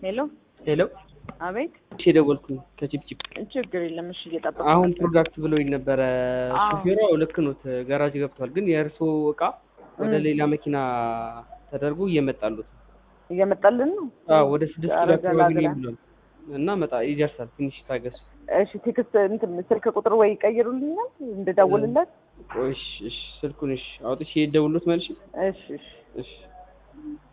ሄሎ ሄሎ አቤት እሺ የደወልኩኝ ከቺፕቺፕ ችግር የለም እሺ እየጠበቅኩ አሁን ነበር። ፕሮዳክት ብሎኝ ነበረ አዎ። ሹፌሯ ልክ ኖት ጋራጅ ገብቷል ግን የእርስዎ እቃ ወደ እም። ሌላ መኪና ተደርጎ እየመጣሉት እየመጣልን ነው አዎ ወደ ስድስት ኧረ ኪሎ አካባቢ ገላግላ። ነው ብሏል እና መጣ ይደርሳል ትንሽ ታገሱ እሺ ቴክስት እንትን ስልክ ቁጥር ወይ ይቀይሩልኛል እንድደውልለት ቆይ እሺ እሺ ስልኩን እሺ አውጥቼ ደውሎት መልሽ እሺ እሺ እሺ